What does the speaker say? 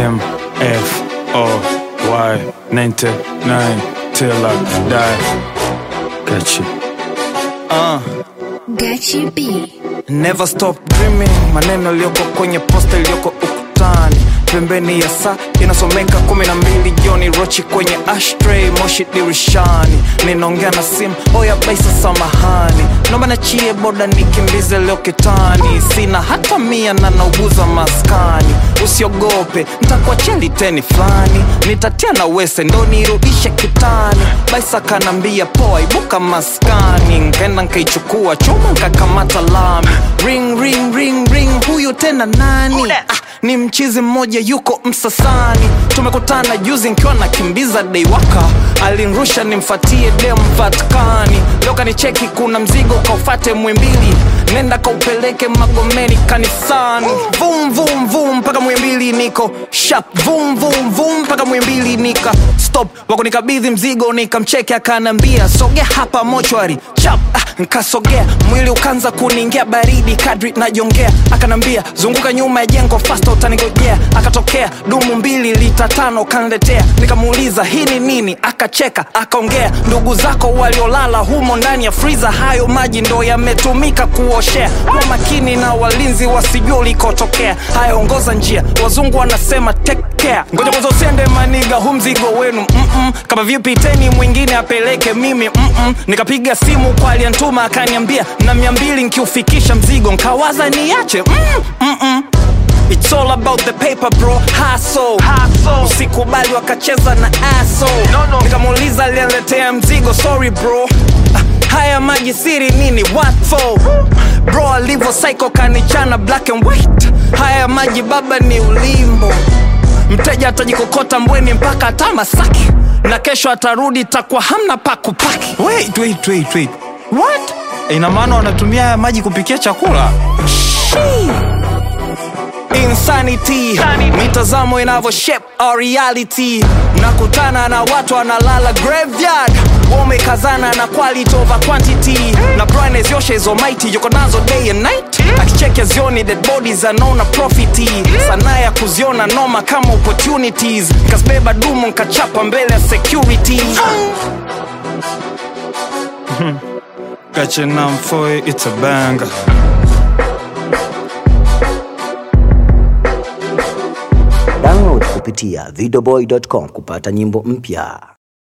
M F O Y 99 till I die. Got you. Uh. Gachi B. Never stop dreaming, maneno yaliyoko kwenye posta iliyoko ukutani, pembeni ya saa inasomeka kumi na mbili jioni, rochi kwenye ashtray, moshi dirishani, ninaongea na simu, oya baisa, samahani, naomba nachie boda nikimbize leo kitani, sina hata mia na nauguza maskani, usiogope ntakuachia liteni fulani, nitatia na wese ndo nirudishe kitani, baisa kanambia poa, ibuka maskani, nkaenda nkaichukua chuma nkakamata lami, ring ring ring ring, huyu tena nani? Ah, ni mchizi mmoja yuko Msasani, tumekutana juzi nkiwa nakimbiza deiwaka, alinrusha nimfatie dem Vatikani, leo kanicheki kuna mzigo kaufate Mwimbili, nenda kaupeleke Magomeni kanisani, vum vum vum mpaka Mwimbili niko shap, vum vum vum mpaka Mwimbili nika stop, wako nikabidhi mzigo nikamcheke, akanambia sogea hapa mochwari chap, ah, nkasogea mwili ukaanza kuniingia baridi kadri najongea, akanambia zunguka nyuma ya jengo fasta utanigojea, akatokea dumu mbili lita tano kanletea, nikamuuliza hii ni nini, akacheka akaongea, ndugu zako waliolala humo ndani ya friza, hayo maji ndo yametumika kuoshea, kwa makini na walinzi wasijua ulikotokea, haya ongoza njia, wazungu wanasema take care, ngoja kwanza usiende maniga, hu mzigo wenu mm-mm. kama vipi teni mwingine apeleke mimi mm-mm. nikapiga simu kwa aliyantuma akaniambia na mia mbili nkiufikisha mzigo nkawaza niache mm, mm-mm. It's all about the paper bro, hustle. Usikubali wakacheza na aso no, no. Nikamuuliza aliyeletea mzigo, sorry bro Ah, haya maji siri nini, what for? Bro alivyo psycho kanichana black and white, haya maji baba ni ulimbo mteja atajikokota mbweni mpaka hata Masaki na kesho atarudi takuwa hamna pa kupaki. Wait, wait, wait, wait. What? Ina maana wanatumia haya maji kupikia chakula? Shii. Insanity, mitazamo inavyo shape our reality. Nakutana na watu wanalala graveyard, wamekazana na quality over quantity, na brightness yoshe hizo mighty yuko nazo day and night, akicheke zioni dead bodies anaona profiti, sanaa ya kuziona noma kama opportunities, nkazibeba dumu nkachapa mbele ya security. Got your number for it, it's a banger. Download kupitia videoboy.com kupata nyimbo mpya.